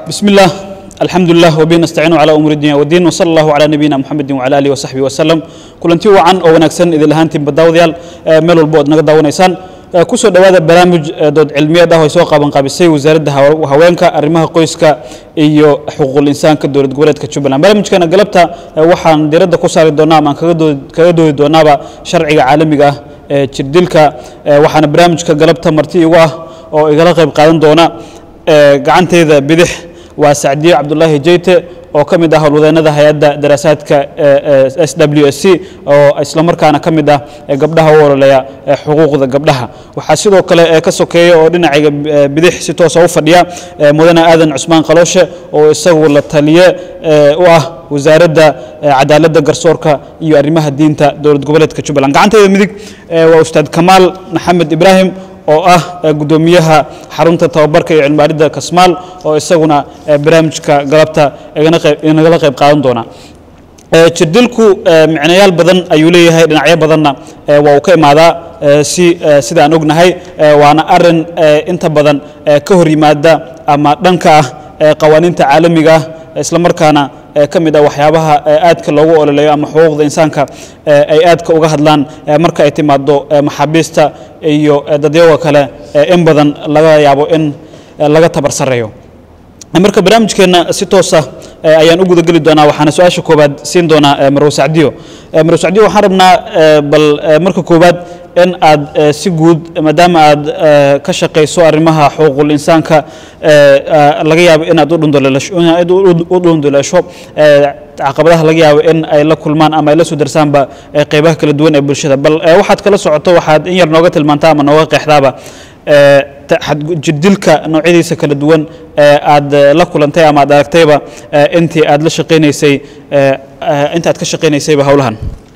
بسم الله الحمد لله وبه نستعين على امور الدنيا والدين وصلى الله على نبينا محمد وعلى اله وصحبه وسلم kulanti wacan oo wanaagsan idin lahaantiin badawadayaal meel walbo ood naga daawanaysaan kusoo dhowaada barnaamij dood cilmiyeed ah oo ay soo qaban qaabisay wasaaradda haweenka arrimaha qoyska iyo xuquuqul insaanka dowlad goboleedka jubbaland barnaamijkana galabta waxaan diiradda ku saari doonaa ama aan kaga doodi doonaaba sharciga caalamiga ah ee jirdilka waxaana barnaamijka galabta marti igu ah oo igala qayb qaadan doona gacanteeda bidix waa sacdiye cabdulaahi jeyte oo ka mid ah howlwadeennada hay-adda daraasaadka s w s c oo islamarkaana ka mid ah gabdhaha u ololeya xuquuqda gabdhaha waxaa sidoo kale ka sokeeya oo dhinacayga bidix si toosa u fadhiya mudane aadan cusmaan qalooshe oo isagu la taliye u ah wasaaradda cadaaladda garsoorka iyo arrimaha diinta dowlad goboleedka jubbaland gacanteeda midig waa ustaad kamaal maxamed ibraahim oo ah guddoomiyaha xarunta tababarka iyo cilmibaaridda kasmaal oo isaguna barnaamijka galabta inagala qayb qaadan doona jirdilku micnayaal badan ayuu leeyahay dhinacyo badanna waa uu ka imaadaa si sida aan ognahay waana arin inta badan ka hor yimaada ama dhanka ah qawaaniinta caalamiga ah islamarkaana ka mid ah waxyaabaha aadka loogu ololeeyo ama xuquuqda insaanka ay aadka uga hadlaan marka ay timaado maxaabiista iyo dadyaga kale in badan laga yaabo in laga tabar sareeyo marka barnaamijkeenna si toosa ayaan u gudageli doonaa waxaana su-aasha koowaad siin doonaa marwo sacdiyo marwo sacdiyo waxaan rabnaa bal marka koowaad in aad si guud maadaama aad ka shaqayso arrimaha xuquuqul insaanka laga yaabo inaad u dhunduleesho caqabadaha laga yaabo in ay la kulmaan ama ay la soo darsaanba qeybaha kala duwan ee bulshada bal waxaad kala socoto waxaad in yar nooga tilmaantaa ama nooga qeexdaaba jirdilka noocyadiisa kala duwan aad la kulantay ama aad aragtayba intii aad la shaqaynaysay inta aad ka shaqaynaysayba howlahan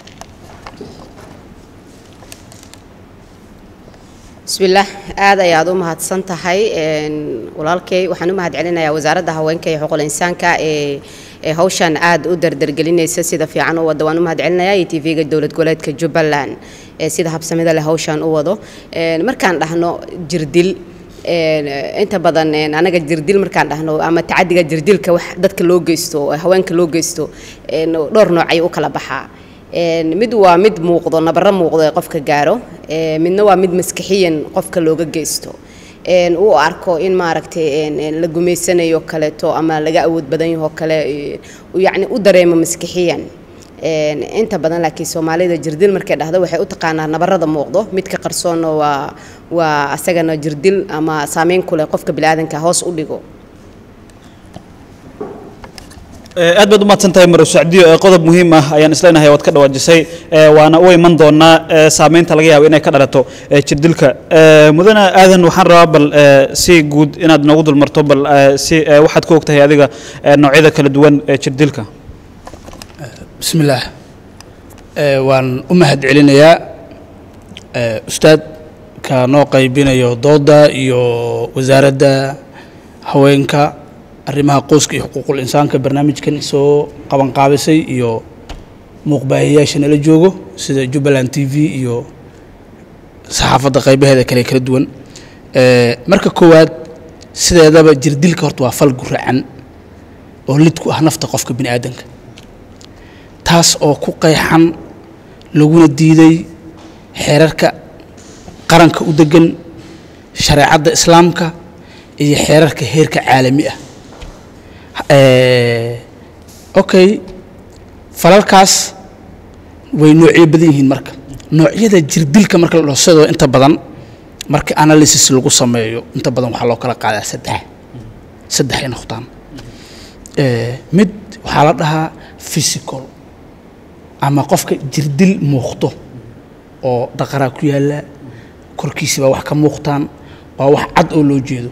bismillaah aad ayaad u mahadsan tahay walaalkay waxaan u mahad celinayaa wasaaradda haweenka iyo xuquuqul insaanka ee ee hawshan aad u dardargelinaysa sida fiican u wada waan u mahad celinayaa iyo tv-ga dowlad goboleedka jubbaland ee sida habsamida leh hawshan u wado markaan dhahno jirdil inta badan anaga jirdil markaan dhahno ama tacadiga jirdilka wax dadka loo geysto haweenka loo geysto dhowr noocay u kala baxaa mid waa mid muuqdo nabaro muuqdo ee qofka gaaro midna waa mid maskixiyan qofka looga geysto uu arko in maaragtay la gumaysanayo kaleeto ama laga awood badan yaho kale yacni u dareemo maskixiyan inta badan laakiin soomaalida jirdil markay dhahdo waxay u taqaanaa nabarada muuqdo midka qarsoonna waa waa asagana jirdil ama saameyn ku leh qofka biniaadanka hoos u dhigo aad baad u mahadsan tahay maro sacdiyo qodob muhiim ah ayaan isleenahay waad ka dhawaajisay waana u iman doonaa saameynta laga yaabo inay ka dhalato jirdilka mudane aadan waxaan rabaa bal si guud inaad noogu dulmarto bal si waxaad ku ogtahay adiga noocyada kala duwan ee jirdilka bismillaah waan u mahad celinayaa ustaadka noo qaybinayo dooda iyo wasaaradda haweenka arrimaha qoyska iyo xuquuqul insaanka barnaamijkan soo qabanqaabisay iyo muuqbaahiyayaasha nala joogo sida jubbaland t v iyo saxaafadda qaybaheeda kale kala duwan marka koowaad sideedaba jirdilka horta waa fal guracan oo lid ku ah nafta qofka bini aadanka taas oo ku qeexan laguna diiday xeerarka qaranka u degan shareecadda islaamka iyo xeerarka heerka caalami ah okay falalkaas way noocyo badan yihiin marka noocyada jirdilka marka la dhaho sidoo inta badan marka analysis lagu sameeyo inta badan waxaa loo kala qaadaa saddex saddex ay noqdaan mid waxaa la dhahaa physical ama qofka jirdil muuqdo oo dhaqaraa ku yaalla korkiisibaa wax ka muuqtaan waa wax cad oo loo jeedo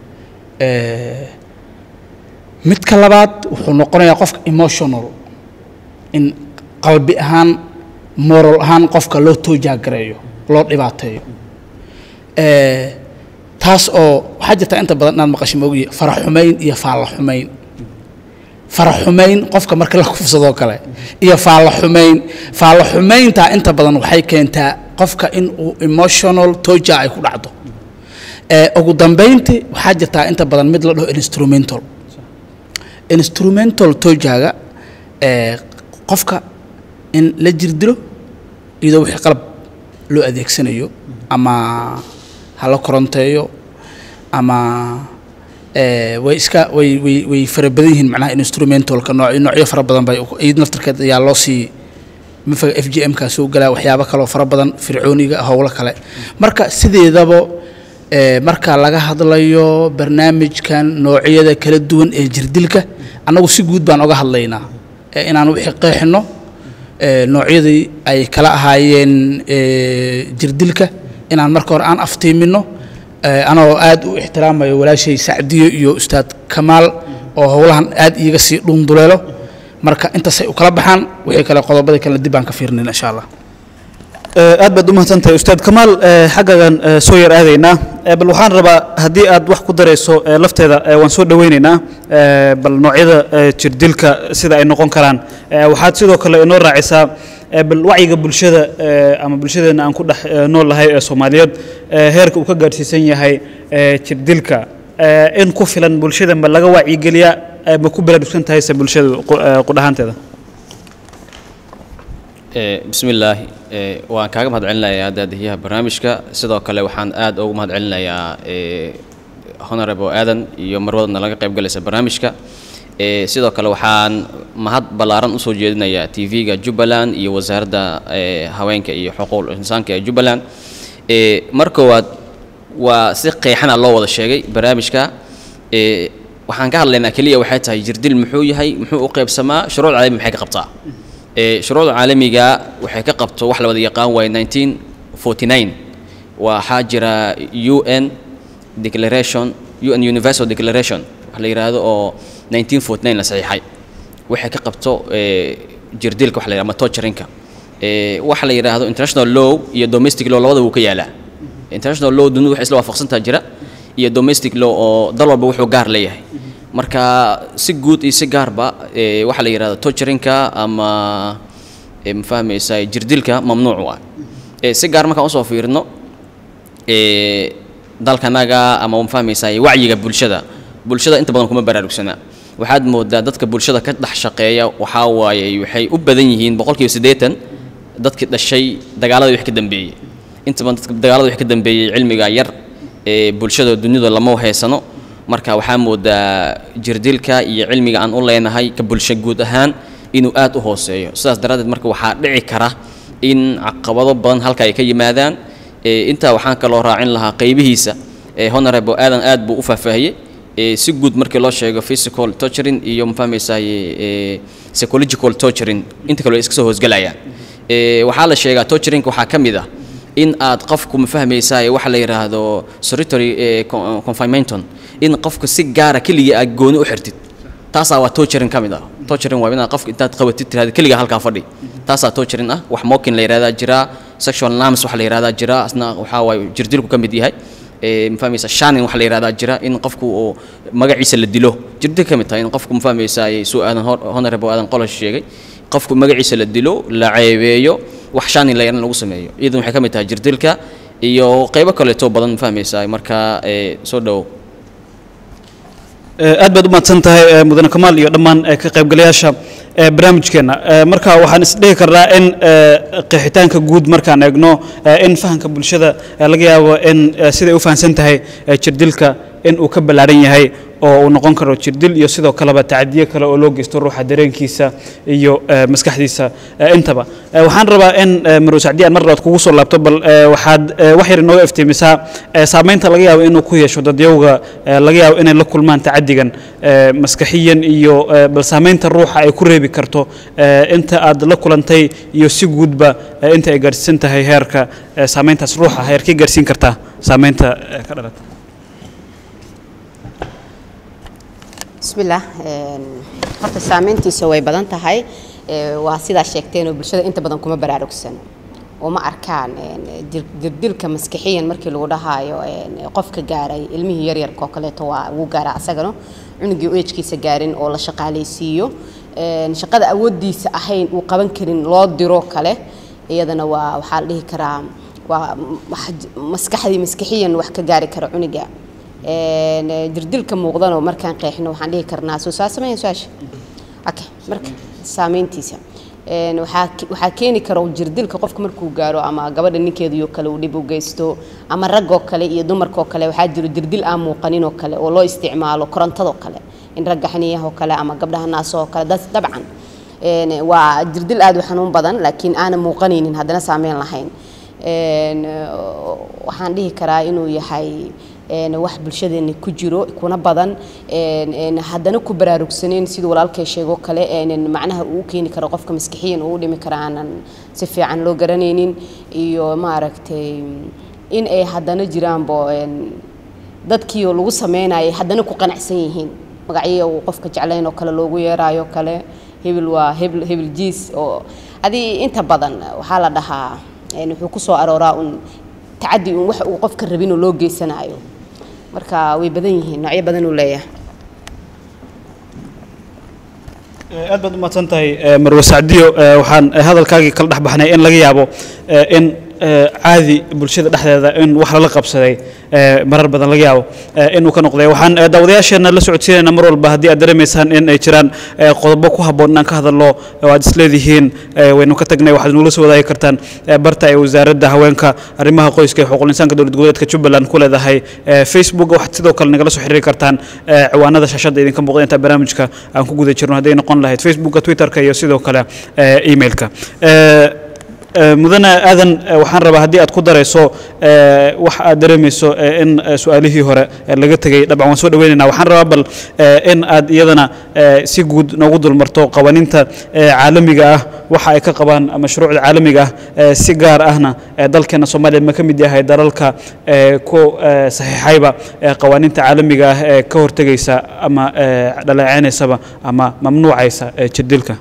midka labaad wuxuu noqonayaa qofka emotional in qalbi ahaan moral ahaan qofka loo toojaagareeyo loo dhibaateeyo taas oo waxaa jirtaa inta badan inaad maqasho moogiye farax xumayn iyo faalla xumayn farax xumayn qofka marka la kufsadoo kale iyo faalla xumayn faalla xumayntaa inta badan waxay keentaa qofka in uu emotional tooja ay ku dhacdo ugu dambaynti waxaa jirtaa inta badan mid la dhaho instrumental instrumental tojaga ee qofka in la jirdilo iyadoo wixii qalab loo adeegsanayo ama hala koronteeyo ama ee way iska way way way fara badan yihiin macnaha instrumentalka nooc noocyo fara badan bay iyad naftarkeed ayaa loo sii mafaga f g m kaa soo galaa waxyaabo kaloo fara badan fircooniga howlo kale marka sideedaba ee marka laga hadlayo barnaamijkan noocyada kala duwan ee jirdilka annagu si guud baan oga hadlaynaa ee inaan wixii qeexino ee noocyadii ay kala ahaayeen ee jirdilka inaan marka hore aan aftiimino ee anoo aad u ixtiraamayo walaashay sacdiyo iyo ustaad kamaal oo howlahan aad iiga sii dhunduleelo marka intaasay u kala baxaan wixii kale qodobada kale dib baan ka fiirnayna insha allah aad baad u mahadsantahay ustaad kamaal ee, xaggagan ee, soo yar aadaynaa ee, bal waxaan rabaa haddii aad wax ku darayso ee, lafteeda ee, waan soo dhowaynaynaa ee, bal noocyada ee, jirdilka sida ay noqon karaan ee, waxaad sidoo kale inoo raacisaa ee, bal wacyiga bulshada ee, ama bulshadeena aan ku dhex ee, nool nahay ee soomaaliyeed ee, heerka uu ka gaadhsiisan yahay ee, jirdilka ee, in ku filan bulshada ma laga wacyigeliyaa ee, ma ku baraarugsan tahay se bulshada qu- ee, qudhahaanteeda Eh, bismillaahi eh, waan kaaga mahad celinayaa daadihiyaha barnaamijka sidoo kale waxaan aad ugu mahad celinayaa eh, honorable aadan iyo marwadana laga qayb galaysa barnaamijka eh, sidoo kale waxaan mahad ballaaran usoo jeedinayaa tv-ga jubbaland iyo wasaaradda eh, haweenka iyo xuquuqul insaanka ee jubbaland eh, mar koowaad waa si qeexana loo wada sheegay barnaamijka eh, waxaan ka hadlaynaa keliya waxay tahay jirdil muxuu yahay muxuu u qaybsamaa shuruuc caalami maxay ka qabtaa ee shuruucda caalamiga waxay ka qabto wax la wada yaqaan waaye 1949 waxaa jira un declaration un universal declaration wax la yidhaahdo oo 1949 la saxiixay waxay ka qabto ee jirdilka wax la yidhahdo ama torturinka ee waxa la yidhaahdo international law iyo domestic law labada wuu ka yaalaa international law dunidu waxay isla waafaqsantaa jira iyo domestic law oo dal walba wuxuu gaar leeyahay marka si guud iyo si gaarba ee waxaa la yidhahda torturinka ama ee ma fahmaysaa jirdilka mamnuuc u ah ee si gaar markaan usoo fiirino ee dalkanaga ama ma fahmaysaa wacyiga bulshada bulshada inta badan kuma baraarugsana waxaad moodaa dadka bulshada ka dhex shaqeeya waxaa waaye waxay u badan yihiin boqolkiiba siddeetan dadkii dhashay dagaaladii wax ka dambeeyey inta badan dadka dagaalada wax ka dambeeyey cilmiga yar ee bulshada dunida lama haysano marka waxaa moodaa jirdilka iyo cilmiga aan u leenahay ka bulsho guud ahaan inuu aad u hooseeyo sidaas daraaddeed marka waxaa dhici kara in caqabado badan halka ay ka yimaadaan ee intaa waxaan kaloo raacin lahaa qaybihiisa ee honorable aadan aad buu u faahfaahiyey ee si guud markii loo sheego physical torturing iyo ma fahmaysaay ee psychological torturing inta kale way iska soo hoosgelayaan ee waxaa la sheegaa torturing waxaa ka mid ah in aad qofku ma fahmaysaay waxa la yidhaahdo solitary ee con- confinementon in qofka si gaara keligii aad gooni u xirtid taasaa waa torturing ka mid ah torturing waa inaad qofka intaad qabatid tirahda keligaa halkaa fadhi taasaa torturing ah wax mocking la yidhahdaa jira sexual norms waxa la yidhahdaa jira asna waxaa waaye jirdilku ka mid yahay ee ma fahmaysa shanin waxa la yidhahdaa jira in qofku uu magaciisa la dilo jirdil ka mid tahay in qofku ma fahmaysaa suu aadan hor- honorable aadan qolash sheegay qofku magaciisa la dilo la ceebeeyo wax shanin la yaran lagu sameeyo iyadan waxay ka mid tahay jirdilka iyo qaybo kaleeto badan ma fahmaysaa marka ee soo dhowow Ee, aad baad u mahadsan tahay ee, mudane kamaal iyo dhammaan ee, ka qaybgalayaasha ee, barnaamijkeenna Ee, marka waxaan isdhihi karnaa in ee, qeexitaanka guud markaan eegno ee, in fahamka bulshada ee, laga yaabo in ee, siday u fahamsan tahay ee, jirdilka in uu ka ballaaran yahay oo uu noqon karo jirdil iyo sidoo kaleba tacadiyo kale oo loo geysto ruuxa dareenkiisa iyo ee, maskaxdiisa ee, intaba Ee, waxaan rabaa in ee, marwo sacdi aan mar labaad kugu soo laabto bal ee, waxaad ee, wax yar inooga iftiimisaa ee, saamaynta laga yaabo inuu ku yeesho dadyowga ee, laga yaabo inay la kulmaan tacadigan ee, maskaxiyan iyo ee, bal saamaynta ruuxa ay ku reebi karto ee, inta aad la kulantay iyo si guudba ee, inta ay gaarsiisan tahay heerka ee, saamayntaas ruuxa heerkay gaarsiin kartaa saamaynta ee, ka dhalata bismillaah een, horta saameyntiisa way badan tahay ee, waa sidaa sheegteen oo bulshada inta badan kuma baraarugsano uma arkaan een, dir- dirdilka maskixiyan markii lagu dhahaayo een, qofka gaaray ilmihii yaryarka oo kaleeto waa wuu gaaraa asagana cunugii u ejkiisa gaarin oo la shaqaalaysiiyo een, shaqada awoodiisa ahayn uu qaban karin loo diro kale iyadana waa waxaa la dhihi karaa waa wax- maskaxdii maskixiyan wax ka gaari kara cunuga Een, eh, jirdilka muuqdano markaan qeexno waxaan dhihi karnaa soo saa sameeya su-aasha okay marka saameyntiisa Een, waxaa ke- waxaa keeni kara jirdilka qofka markuu gaaro ama gabadha ninkeediyo kale uu dhib u geysto ama raggoo kale iyo dumarkoo kale waxaa jiro jirdil aan muuqanin oo kale oo loo isticmaalo korontadoo kale in ragga xaniyahoo kale ama gabdhaha naasoo kale das- dabcan Een, waa jirdil aad u xanuun badan laakiin aanan muuqanaynin haddana saameyn lahayn Een, waxaan dhihi karaa inuu yahay een, wax bulshadeena ku jiro kuna badan een, een, haddana ku baraarugsaneyn siduu walaalkay sheego kale een, macnaha uu u keeni karo qofka maskixiyan uu u dhimi karo aanan si fiican loo garanaynin iyo maaragtay in ay haddana jiraanbo een, dadkii oo lagu sameynayay haddana ku qanacsan yihiin magacyo uu qofka jeclayn oo kale loogu yeerayo kale hebel waa hebel hebel jiis oo adii inta badan waxaa la dhahaa een, wuxuu ku soo arooraa un tacadi un wax uu qofka rabin oo loo geysanayo marka way badan yihiin noocyo badan uu leeyahay aad baad umahadsan tahay eh, marwe sacdiyo eh, waxaan eh, hadalkaagii kala dhex baxnay in laga yaabo eh, in eh, caadi bulshada dhexdeeda in wax lala qabsaday eh, marar badan laga yaabo eh, inuu ka noqday waxaan eh, daawadayaasheena la socodsiinayna mar walba haddii aad dareemaysaan in ay jiraan eh, qodobo ku habboon inaan ka hadalno oo aad isleedihiin eh, waynu ka tagnay waxaad nugula soo wadaagi kartaan eh, barta ay wasaaradda haweenka arrimaha qoyska iyo xuquuqul insaanka dowlad goboleedka jubbaland ku leedahay eh, facebook waxaad sidoo kale nagala soo xiriiri kartaan eh, ciwaanada shaashadda idinka muuqda inta barnaamijka aan ku guda jirno hadday noqon lahayd facebooka twitterka iyo sidoo kale eh, emailka Eh, eh, mudane aadan eh, waxaan rabaa haddii aad ku darayso eh, wax aad dareemayso eh, in eh, su-aalihii hore eh, laga tegey dabcan waan soo dhaweynayna waxaan rabaa bal eh, in aad iyadana eh, si guud noogu dulmarto qawaninta eh, caalamiga ah waxa ay ka qabaan mashruucda caalamiga ah eh, si gaar ahna eh, dalkeena soomaaliya ma ka mid yahay dalalka eh, ku eh, saxiixayba eh, qawaninta caalamiga ah ee ka hortegaysa ama eh, dhaleeceynaysaba ama mamnuucaysa eh, jirdilka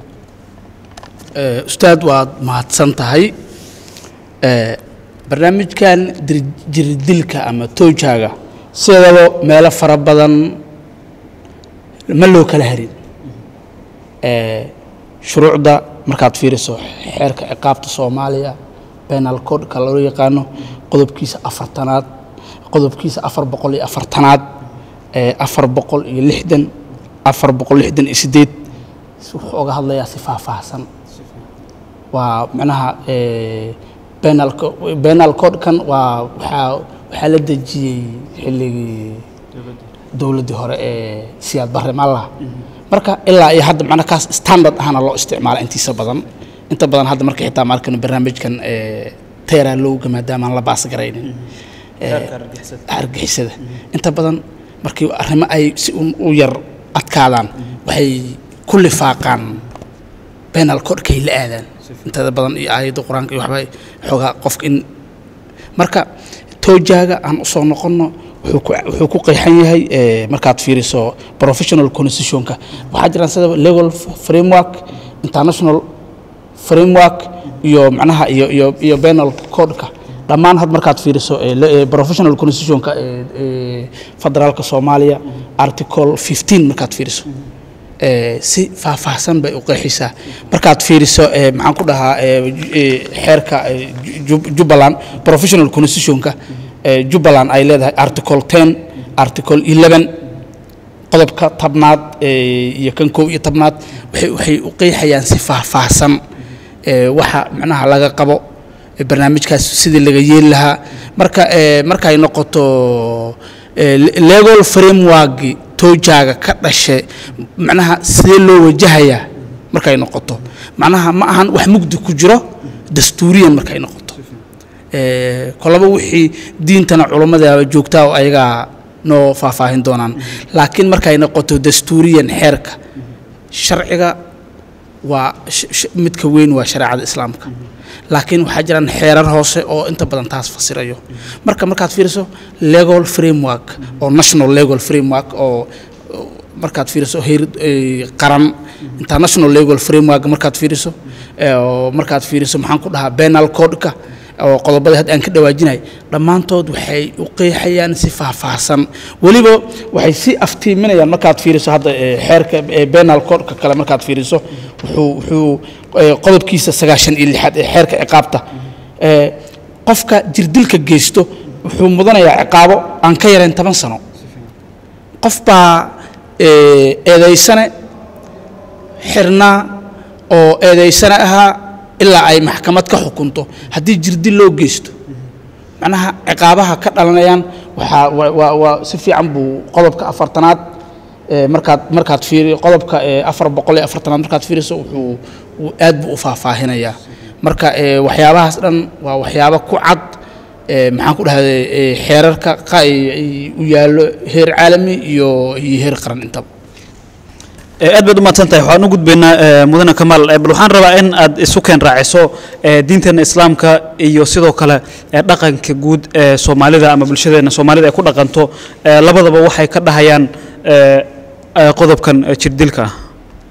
Eh, ustaad waad mahadsan tahay Eh, barnaamijkan dir- jirdilka ama toojaaga sidaba meelo fara badan ma loo kala harin Eh, shuruucda markaad fiiriso xeerka ciqaabta soomaaliya penal codeka loo yaqaano qodobkiisa afartanaad qodobkiisa afar boqol iyo afartanaad eh, afar boqol iyo lixdan afar boqol lixdan iyo sideed wuxuu oga hadlayaa si faahfaahsan waa macnaha eh, penal co- penal codekan waa waxaa waxaa la dejiyey xilligii dowladdii hore ee siyaad barre maalaha marka ilaa iyo hadda macnaha kaas standard ahana loo isticmaala intiisa badan inta badan hadda marka xitaa markan barnaamijkan eh, teeraa lowga maadaama aan la baas garaynin eh, argixisada inta badan markii arrimo ay si un u yar adkaadaan waxay ku lifaaqaan penal codekay la aadaan intada badan iyo aayadda qur-aanka iyo waxba xoogaa qofka in marka toojaaga aan usoo noqonno wuxuu ku- wuxuu ku qeexan yahay eh, markaad fiiriso professional constitutionka waxaa jiraan sida legal framework international framework iyo macnaha iyo iyo iyo penal codeka dhammaan had markaad fiiriso eh, le- eh, professional constitutionka eh, eh, federaalka soomaaliya article 15 markaad fiiriso eh, si faahfaahsan bay u qeexaysaa markaad fiiriso eh, maxaan ku dhahaa eh, ju- eh, xeerka eh, Ju- jubbaland professional constitutionka eh, jubbaland ay leedahay article 10 article 11 qodobka tabnaad eh, iyo kan kow iyo tabnaad waxay waxay u qeexayaan si faahfaahsan eh, waxa macnaha laga qabo eh, barnaamijkaas sidii laga yeeli lahaa marka eh, markay noqoto eh, le- legal frameworki toojaaga ka dhashay macnaha sidee loo wajahayaa markay noqoto macnaha ma ahan wax mugdi ku jiro dastuuriyan markay noqoto Eh, kolaba wixii diintana culummada joogtaa oo ayagaa noo faahfaahin doonaan laakiin markay noqoto dastuuriyan xeerka sharciga waa sh- sh- midka weyn waa shareecada islaamka laakiin waxaa jiraan xeerar hoose oo inta badan taas fasirayo marka markaad fiiriso legal framework oo national legal framework oo oo markaad fiiriso heer eh, qaran international legal framework markaad fiiriso eh, oo markaad fiiriso maxaan ku dhahaa penal codeka oo qodobada hadda aan ka dhawaajinay dhammaantood waxay u qeexayaan si faahfaahsan weliba waxay si aftiiminayaan markaad fiiriso hadda eh, xeerka eh, penal codeka kale markaad fiiriso wuxuu wuxuu eh, qodobkiisa sagaashan iyo lixaad ee xeerka ciqaabta eh, qofka jirdilka geysto wuxuu mudanayaa ciqaabo aan ka yarayn toban sano qof baa ee, eedaysane xirnaa oo eedaysane ahaa ilaa ay maxkamad ka xukunto haddii jirdil loo geysto macnaha ciqaabaha ka dhalanayaan waxaa waa- waa waa si fiican buu qodobka afartanaad ee, markaad markaad fiiri qodobka ee, afar boqol iyo afartanaad markaad fiiriso wuxuu uu aad buu u faahfaahinayaa marka ee, waxyaabahaas dhan waa waxyaabo ku cad ee, maxaan ku dhahday ee, xeerarka qa- ay- ay u yaallo heer caalami iyo iyo heer qaran intaba Eh, aad baad u mahadsan tahay waxaan u gudbaynaa eh, mudane kamaal Eh, bal waxaan rabaa in aad isu keen raaciso eh, diinteena islaamka iyo sidoo kale eh, dhaqanka guud ee soomaalida ama bulshadeena soomaalida ay ku dhaqanto eh, labadaba waxay ka dhahayaan eh, eh, qodobkan eh, jirdilka ah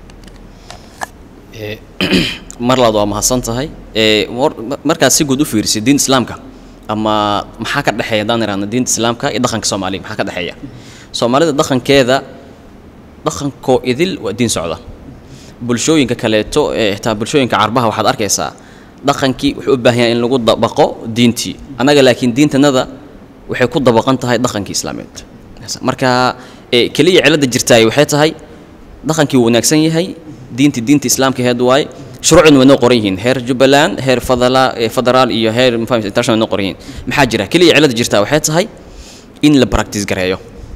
mar labaad waa mahadsan tahay ee war- markaad si guud u fiirisid diinta islaamka ama maxaa ka dhexeeya haddaan irahno diinta islaamka iyo dhaqanka soomaaliga maxaa ka dhexeeya soomaalida dhaqankeeda dhaqankoo idil waa diin socda bulshooyinka kaleeto ee xitaa bulshooyinka carbaha waxaad arkaysaa dhaqankii wuxuu u baahan yahay in lagu dabaqo diintii annaga laakiin diintanada waxay ku dabaqan tahay dhaqankii islaameed marka ee keliya cilada jirtaay waxay tahay dhaqankii wuu wanaagsan yahay diinti diinta islaamka heed waaye shuruucduna way noo qoran yihiin heer jubbaland heer fadala ee federaal iyo heer mafahmeysa international way noo qoran yihiin maxaa jira keliya cilada jirtaa waxay tahay in la practice gareeyo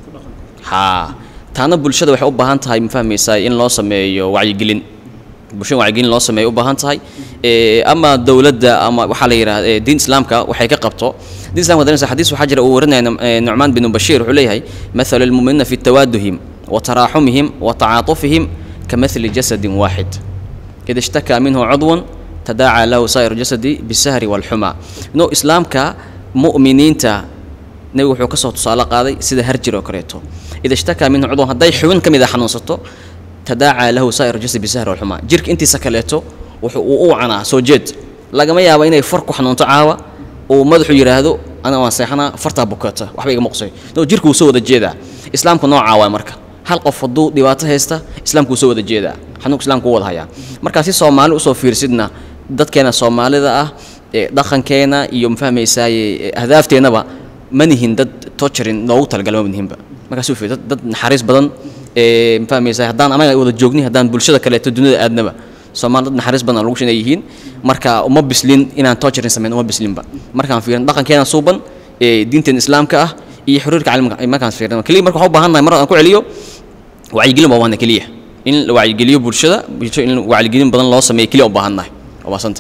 haa taana bulshada waxay u baahan tahay ma fahmaysaa in loo sameeyo wacyigelin bulshada wacyigelin loo sameeyo u baahan tahay ee ama dowladda ama waxaa la yidhahda ee diin islaamka waxay ka qabto diin islaamka danaysa xadiis waxaa jira uu warinaya Num- ee, nucmaan binu bashiir wuxuu leeyahay mathalu lmuminina fi tawaaduhim wa taraaxumihim wa tacaatufihim kamathli jasadin waaxid ida ishtakaa minhu cudwun tadaacaa lahu saa'ir jasadi bisahri walxuma no islaamka mu'miniinta nebigu wuxuu ka soo tusaale qaaday sida harjir oo kaleeto ida ishtakaa minhu cudwan hadday xubin ka mid a xanuunsato tadaacaa lahu saa'ir jasadi bisahri walxuma jirka intiisa kaleeto wuxuu uu u canaa soo jeed lagama yaabo inay far ku xanuunto caawa uu madaxu yidhaahdo ana waan seexanaa fartaa bukata waxba igama qusay no jirka wuu soo wada jeedaa islaamku noocaa waay marka hal qof hadduu dhibaato haysta islaamku wuu soo wada jeedaa xanuunka islaamku wuu wada hayaa marka si soomaali usoo fiirsidna dadkeena soomaalida ah ee dhaqankeena iyo mafahmaysaaye ahdaafteennaba ma nihin dad torturing loogu talagala ma nihinba markaas u fiir dad dad naxariis badan ee mafahmaysaa haddaan anaga wada joogni haddaan bulshada kaleeto dunida aadnaba soomaali dad naxariis badan oo lagu shinay yihiin marka uma bislin inaan torturing samayn uma bislinba markaan fiirin dhaqankeena suuban ee diinteen islaamka ah iyo xiriirka caalamka markaan fiirino keliya marka waxaan u baahan nahay mar aan ku celiyo wacyigelin baa waana keliya in la wacyigeliyo bulshada bulsho in wacyigelin badan loo sameeyo keliya u baahan nahay waa mahadsanta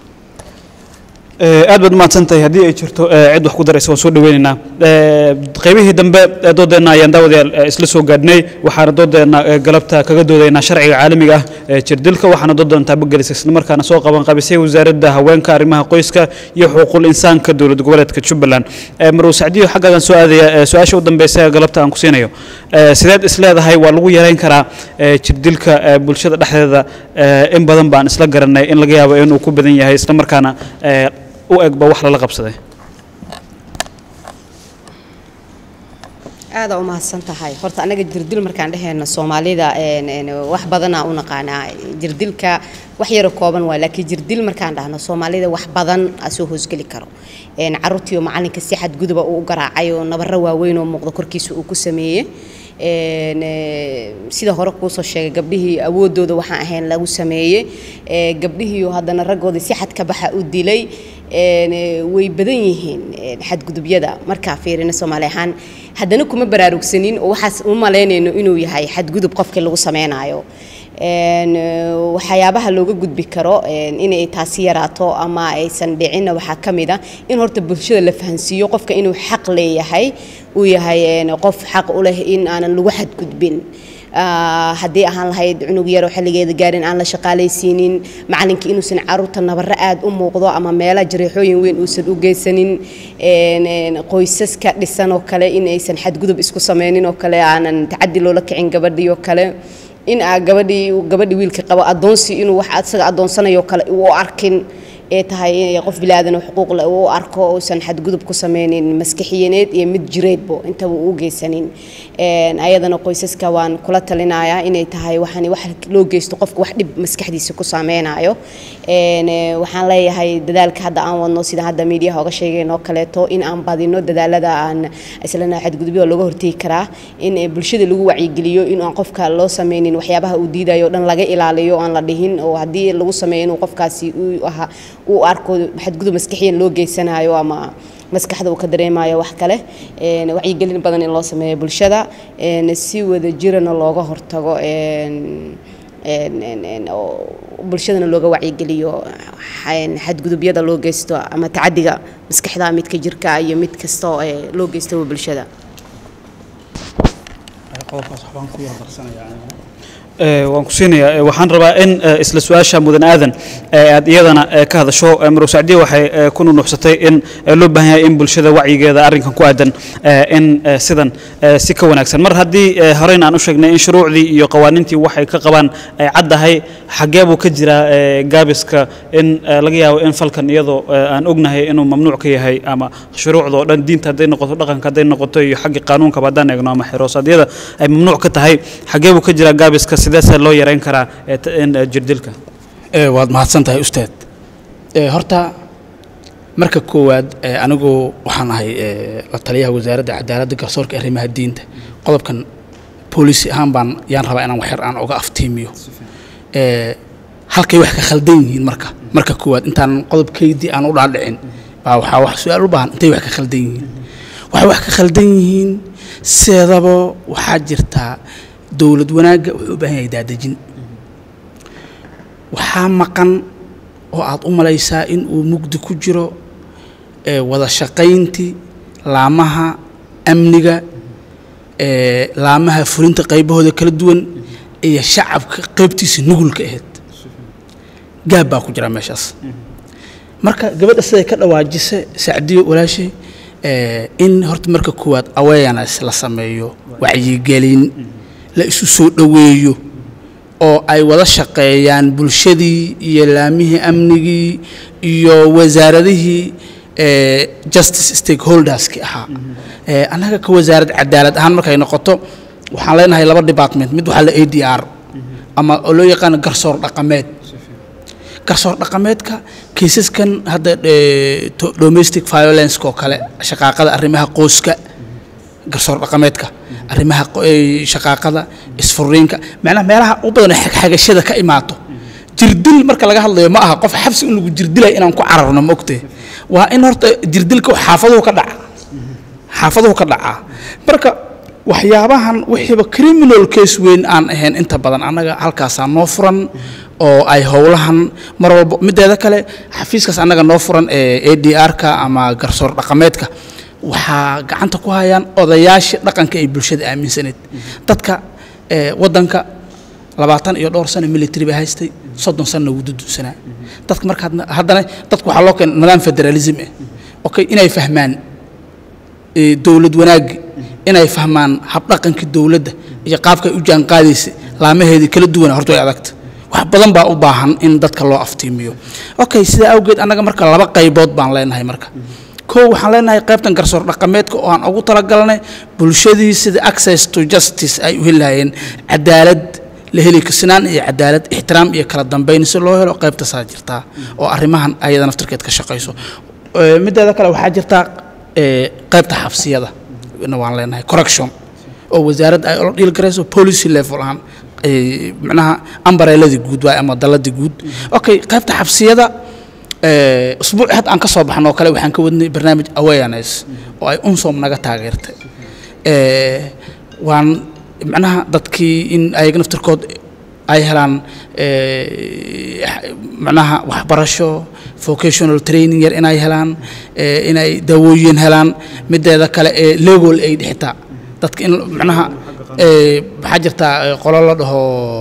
Eh, aad baad umahadsan tahay haddii ay jirto eh, cid wax ku daraysa waan soo dhaweynaynaa Eh, qaybihii dambe ee doodeenna ayaan daawadayaal eh, isla soo gaadhnay waxaana doodeenna eh, galabta kaga doodaynaa sharciga caalamiga ah ee jirdilka waxaana doodan taabagelisay islamarkaana soo qaban qabisay wasaaradda haweenka arrimaha qoyska iyo xuquuqul insaanka dowlad goboleedka jubbaland Eh, maruu sacdiyo xaggaagan soo aadaya eh, su-aasha u dambeysa ee galabta aan ku siinayo Eh, sideed is leedahay waa lagu yareyn karaa eh, jirdilka eh, bulshada dhexdeeda eh, in badan baan isla garanay in laga yaabo inuu ku badan yahay islamarkaana eh, u egba wax lala qabsaday aada u mahadsan tahay horta anaga jirdil markaan dhehayno soomaalida een, een, wax badanaa u naqaanaa jirdilka wax yaro kooban waa laakiin jirdil markaan dhahno soomaalida wax badan aa soo hoosgeli karo een, caruurtiioo macalinka si xadguduba uu u garaacay oo nabaro waaweyn oo muuqda korkiisa uu ku sameeyey een, ee, sida hore kuusoo sheegay gabdhihii awoodooda waxaan ahayn lagu sameeyey ee, gabdhihiioo haddana raggoodii si xad ka baxa u dilay een, ee, way badan yihiin een, xadgudubyada markaa fiirina soomaali ahaan haddana kuma baraarugsanin oo waxaas u malaynayno inuu yahay xadgudub qofkii lagu sameynayo een, ee, waxyaabaha looga gudbi karo een, inay taasi yaraato ama aysan dhicinna waxaa ka mid ah in horta bulshada la fahansiiyo qofka inuu xaq leeyahay uu yahay een, qof xaq u leh in aanan lagu xadgudbin Ah, haddii ahaan lahayd cunug yaroo xilligeeda gaarin aan la shaqaalaysiinin macalinkii inuusan caruurta nabaro aad u muuqdo ama meela jareexooyin weyn uusan u geysanin een, een, qoysaska dhisan oo kale in aysan xadgudub isku sameynin oo kale aanan tacadi loola kicin gabadhii oo kale in aa gabadhii gabadhii wiilka qabo adoonsi inuu wax asaga adoonsanayo kale u arkin ee tahay inay qof bilaadan xuquuq leh uu arko uusan xadgudub ku sameynin maskaxiyaneed iyo mid jireedbo intaba uu u geysanin Een, ayadana qoysaska waan kula talinayaa inay tahay waxaan wax loo geysto qofka wax dhib maskaxdiisa ku saameynayo Een, ee, waxaan leeyahay dadaalka hadda aan wadno sida hadda miidiyaha oga sheegeen oo kaleeto in aan badino dadaalada aan islana xadgudubyo looga hortegi karaa in ee, bulshada lagu wacyigeliyo in aan qofka loo sameynin waxyaabaha uu diidayo oo dhan laga ilaaliyo aan la dhihin oo haddii lagu sameeyo inuu qofkaasi uu aha uu arko xadgudub maskaxiyan loo geysanayo ama maskaxda uu ka dareemayo wax kale een, wacyigelin badan in loo sameeyo bulshada een, si wada jirana looga hortago een, een, een, een, oo bulshadana looga wacyigeliyo xa- xadgudubyada loo geysto ama tacadiga maskaxda midka jirka iyo mid kasta oo ee, loo geysto bulshada qodobkaas waxbaan ku yar darsanayaa aniga Ee, waan ku siinayaa Ee, waxaan rabaa in ee, isla su-aasha mudan aadan ee aad iyadana ee, ka hadasho Ee, marow sacdiye waxay ee, ku nunuxsatay in ee, loo baahan yahay in bulshada wacyigeeda arrinkan ku aadan ee, in ee, sidan ee, si ka wanaagsan mar haddii ee, horeyna aan u sheegnay in shuruucdii iyo qawaaniintii waxay ka qabaan ay caddahay xagee buu ka jiraa ee, gaabiska in ee, laga yaabo in falkan iyadoo ee, aan ognahay inuu mamnuuc ka yahay ama shuruucda oo dhan diinta hadday noqoto dhaqanka hadday noqoto iyo xagga qaanuunkaba haddaan eegno ama xiroosadyada ay mamnuuc ka tahay xagee buu ka jiraa gaabiska sideese loo yareyn karaa ee t- in ee, jirdilka ee waad mahadsan tahay ustaad ee horta marka koowaad ee anigu waxaan ahay ee la taliyaha wasaaradda cadaaladda garsoorka arrimaha diinta qodobkan booliisi ahaan baan yaan rabaa inaan waxyar aan uga aftiimiyo ee halkay wax ka khaldan yihiin marka marka koowaad intaan qodobkaydii aan u dhaadhicin baa waxaa wax su-aal u baahan intay wax ka khaldan yihiin waxay wax ka khaldan yihiin seedaba waxaa jirtaa dowlad wanaagga wuxuu u baahan yahay daadejin waxaa maqan oo aad u malaysaa in uu mugdi ku jiro ee wada shaqayntii laamaha amniga ee laamaha fulinta qaybahooda kala duwan iyo shacabka qaybtiisa nugulka ahayd gaab baa ku jira meeshaas marka gabadha siday ka dhawaajisa sacdiyo walaashay ee in horta marka koowaad awareness la sameeyo wacyigelin la isu soo dhoweeyo oo ay wada shaqeeyaan bulshadii iyo laamihii amnigii iyo wasaaradihii ee justice stakeholderski ahaa ee annaga ka wasaarad cadaalad ahaan markay noqoto waxaan leenahay laba department mid waxaa la a d r ama oo loo yaqaano garsoor dhaqameed garsoor dhaqameedka kiisaskan hadda ee, to- domestic violence oo kale shaqaaqada arrimaha qoyska garsoor dhaqameedka arrimaha qo- ee, shaqaaqada isfuriinka macnaha meelaha u badan ee xagxagashada ka imaato jirdil marka laga hadlayo ma aha qof xabsi in lagu jirdilay inaan ku cararno ma ogtee waa in horta jirdilka xaafaduhu ka dhaca xaafaduhu ka dhacaa marka waxyaabahan wixiiba criminal case weyn aan ahayn inta badan annaga halkaasaa noo furan oo ay howlahan mar walba mideeda kale xafiiskaas annaga noo furan ee a d r-ka ama garsoor dhaqameedka waxaa gacanta ku hayaan odayaasha dhaqanka ay bulshada aaminsaneed dadka ee waddanka labaatan iyo dhowr sano military baa haystay soddon sanna wuu dudunsanaa dadka marka hadna- haddana dadku waxaa loo keenay nidaam federalism ah okay inay fahmaan ee, dowlad wanaaggi inay fahmaan habdhaqankii dowladda iyo qaabka ay u jaanqaadaysa laamaheedii kala duwana horta way adagta wax badan baa u baahan in dadka loo aftiimiyo okay sidaa awgeed annaga marka laba qaybood baan leenahay marka kow waxaan leenahay qaybtan garsoor dhaqameedka oo aan ugu talagalnay bulshadii sida access to justice ay u heli lahayeen cadaalad la heli sinaan iyo cadaalad ixtiraam iyo kala dambayn si loo helo qaybtaasaa jirtaa oo arrimahan ayada naftirkeed ka shaqayso Ee, mideeda kale waxaa jirtaa ee, qaybta xabsiyada na waan leenahay correction oo wasaaradda ay ula dhiil garayso policy level ahaan ee, macnaha ambareeladii guud waay ama daladii guud okay qaybta xabsiyada ee, usbuuci hadda aan ka soo baxno oo kale waxaan ka wadnay barnaamij awareness oo ay unsom naga taageertay ee, waan macnaha dadkii in ayaga naftirkood ay helaan ee, macnaha waxbarasho vocational training yar inay helaan ee, inay daawooyin helaan mideeda kale ee legal aid xitaa dadka in macnaha ee, waxaa jirtaa ee, qolo la dhaho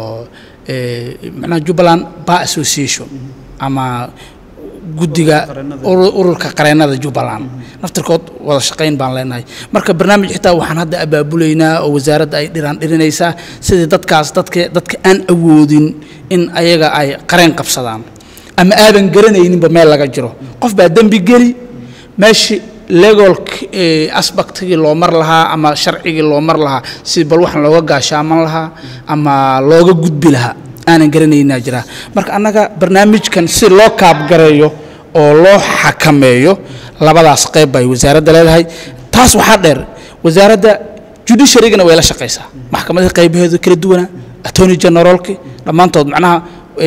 ee, macnaha jubbaland bar association ama guddiga uru- ururka qareennada jubbaland naftirkood wada shaqayn baan leenahay marka barnaamij xitaa waxaan hadda abaabulaynaa oo wasaaradda ay dhiraan dhirinaysaa sidii dadkaas dadka dadka aan awoodin in ayaga ay qareen qabsadaan ama aadan garanayninba meel laga jiro qof baa dembi geli meeshii legal aspectigii loo mar lahaa ama sharcigii loo mar lahaa si bal waxaan looga gaashaaman lahaa ama looga gudbi lahaa aanan garanaynaa jiraa marka annaga barnaamijkan si loo kaabgareeyo oo loo xakameeyo labadaas qayb bay wasaaradda leedahay taas waxaa dheer wasaaradda judiciarygana way la shaqaysaa maxkamadaha qaybaheedu kala duwana attorney generalki dhammaantood macnaha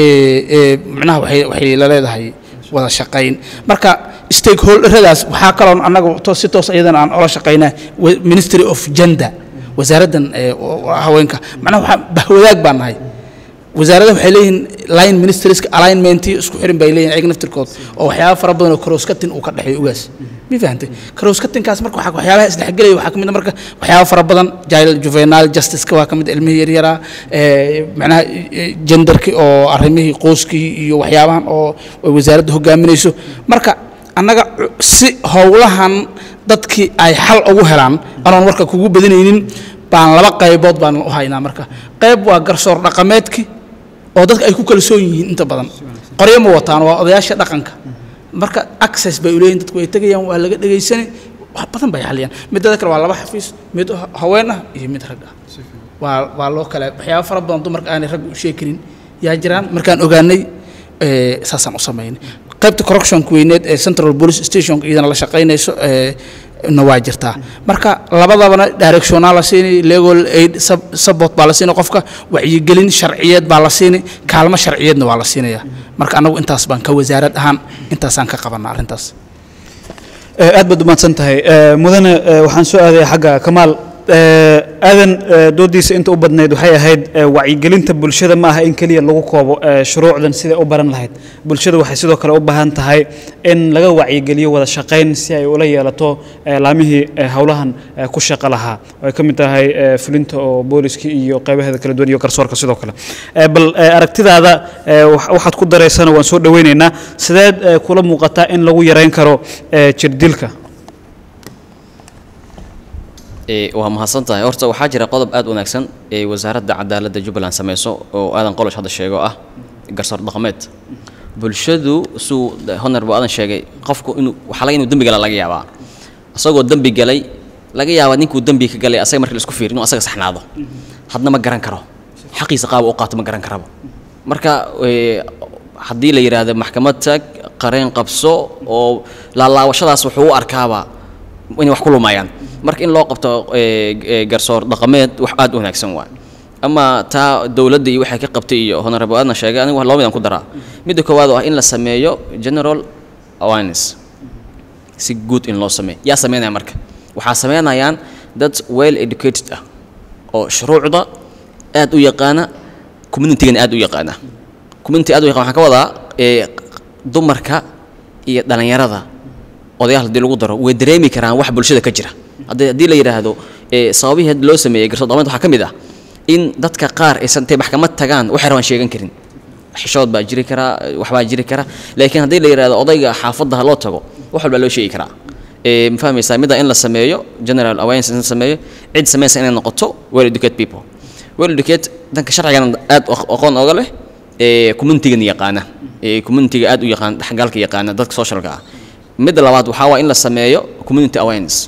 macnaha waxay waxay la leedahay wada shaqayn marka stakeholderadaas waxaa kaloo annaga to- si toos iyadana aan ola shaqaynaa wa- ministry of gender wasaaraddan ee, oo- oo haweenka macnaha waxaa bahwadaag baan nahay wasaaradda waxay leeyihiin line ministerska alignmentii isku xirin bay leeyihin ayaga naftirkood oo waxyaaba fara badan oo karooskatin uu ka dhexeeyo ugaas ma fahantay karooskatinkaas marka waxaa- waxyaabaha isdhexgelaya waxaa ka mid a marka waxyaaba fara badan jail juvenile justiceka waa ka mid ilmihii yaryaraa ee, macnaha eh, genderki oo arrimihii qoyskii iyo waxyaabahan oo ay wasaaradda hogaaminayso marka annaga cu- si howlahan dadkii ay xal ugu helaan anoon warka kugu badinaynin baan laba qaybood baan u haynaa marka qayb waa garsoor dhaqameedki oo dadka ay ku kalsoon yihiin inta badan qoryo ma wataan waa odayaasha dhaqanka marka access bay u leeyihin dadku way tegayaan waa laga dhegaysani wax badan bay xaliyaan midada kale waa laba xafiis mid ha- haween ah iyo mid rag ah waa waa loo kale waxyaaba fara badan dumarka aanay ragga u sheegi karin yaa jiraan markaan ogaanay ee, saasaan u samaynay qaybta correctionka weyneed ee central police station iyadana la shaqaynayso ee, na waa jirtaa marka labadabana directionaa la siinay legal aid sub- support baa la siinay qofka wacyigelin sharciyeed baa la siinay kaalmo sharciyeedna waa la siinaya marka anagu intaas baan ka wasaarad ahaan intaasaan ka qabanaa arrintaas Eh, aad baad umahadsan tahay Eh, mudane eh, waxaan soo aadaya xagga kamaal Eh, aadan eh, doodiisa inta u badnayd waxay ahayd eh, wacyigelinta bulshada ma aha in keliya lagu koobo eh, shuruucdan siday u baran lahayd bulshada waxay sidoo kale u baahan tahay in laga wacyigeliyo wada shaqayn si ay ula yeelato eh, laamihii eh, howlahan eh, ku shaqo lahaa oo ay ka mid tahay eh, fulinta oo booliskii iyo qaybaheeda kala duwan iyo garsoorka sidoo kale Eh, bal eh, aragtidaada eh, wax- waxaad ku dareysana waan soo dhaweynaynaa sideed eh, kula muuqataa in lagu yareyn karo eh, jirdilka Ee, waa mahadsan tahay horta waxaa jira qodob aad u wanaagsan ee wasaaradda cadaaladda jubbaland sameyso oo aadan qolosh hadda sheego ah garsoor dhaqameed bulshadu suu honorable aadan sheegay qofku inuu waxaa laga inuu dembi gala laga yaabaa isagoo dembi galay laga yaabaa ninkuu dembi ka galay asaga marka la isku fiir inuu asaga saxnaado hadna ma garan karo xaqiisa qaaba u qaato ma garan karaba marka ee, haddii la yidhaahdo maxkamad tag qareen qabso oo laalaawashadaas wuxuu u arkaaba inay wax ku lumayaan marka in loo qabto ee, ee, garsoor dhaqameed wax aad u wanaagsan waay ama taa dowladda iyo waxay ka qabtay iyo honorable aadna sheegay anigu laba midaan ku daraa midda koowaad oo ah in la sameeyo general awareness si guud in loo sameeyo yaa sameynaya marka waxaa sameynayaan dad well educated ah oo shuruucda aad u yaqaana communitygana aad u yaqaana community aad u yaqaan waxaan ka wadaa ee dumarka iyo dhalinyarada odayaal haddii lagu daro way dareemi karaan wax bulshada ka jira haddii haddii la yidhaahdo ee sababihii hadda loo sameeyey garsoor dhaqameed waxaa ka mid ah in dadka qaar aysan intay maxkamad tagaan waxay rabaan sheegan karin xishood baa jiri karaa waxbaa jiri kara laakiin haddii la yidhahdo odayga xaafadda ha loo tago wax walbaa loo sheegi karaa ee ma fahmaysaa midda in la sameeyo general awareness in la sameeyo cid samaysa inay noqoto well educated people well educated danka sharcigana aad aq- aqoon oga leh ee communitygana yaqaana ee communityga aad u yaqaan dhexgalka yaqaana dadka socialka ah midda labaad waxaa waa in la sameeyo community awareness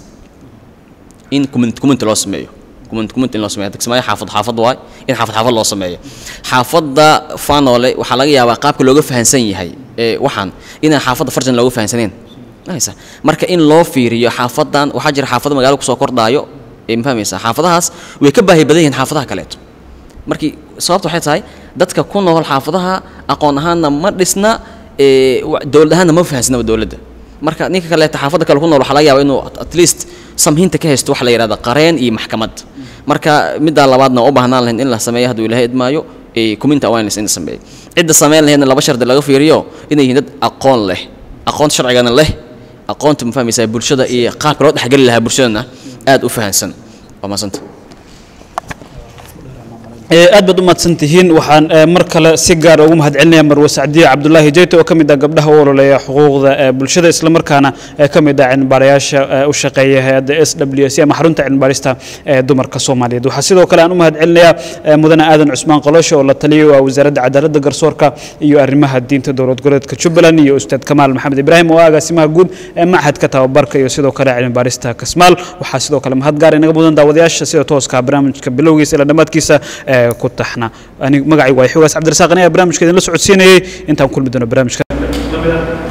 in community community loo sameeyo community community in loo sameeyo dadka sameeyo xaafad xaafad waay in xaafad xaafad loo sameeyo xaafadda fanole waxaa laga yaabaa qaabka looga fahansan yahay ee waxaan inaan xaafadda farjan looga fahansaneen Fahmaysaa? marka in loo fiiriyo xaafadan waxaa jira xaafado magaalo kusoo kordhaayo ee ma fahmaysaa xaafadahaas way ka baahi badan yihiin xaafadaha kaleeto markii sababta waxay tahay dadka ku nool xaafadaha aqoon ahaanna ma dhisna ee wa- dowlad ahaanna ma fahansnaba dowladda marka ninka kaleeta xaafadda kale ku nool waxaa laga yaabaa inuu at- at least samhinta ka haysto waxa la yidhahda qareen iyo maxkamad marka middaa labaadna u baahnaan lahayn in la sameeyo hadduu ilaahay idmaayo ee community awareness in la sameeyo cidda sameyn lahaydna laba shardi laga fiiriyo inay yihiin dad aqoon leh aqoonta sharcigana leh aqoonta ma fahmaysaa bulshada iyo qaabka loo dhexgeli lahaa bulshadana aad u fahansan waa maasanta aad baad u mahadsan tihiin waxaan mar kale si gaar ugu mahad celinaya marwe sacdiye cabdulaahi jeyte oo ka mid ah gabdhaha u ololeeya xuquuqda bulshada islamarkaana ka mid ah cilmibaarayaasha u shaqeeya hay-adda s w s ama xarunta cilmibaarista ee dumarka soomaaliyeed waxaa sidoo kale aan u mahad celinayaa mudane aadan cusmaan qolosho oo la taliyay waa wasaaradda cadaaladda garsoorka iyo arrimaha diinta dowlad goboleedka jubbaland iyo ustaad kamaal maxamed ibraahim oo ah agaasimaha guud ee machadka tababarka iyo sidoo kale cilmibaarista kasmaal waxaa sidoo kale mahad gaar inaga mudan daawadayaasha sida tooska barnaamijka bilowgiisa ilaa dhammaadkiisa ku taxna ani magacaygu waa xogaas cabdirasaaq aniga barnaamijka idinla socodsiinayay intaan kulmi doono barnaamijka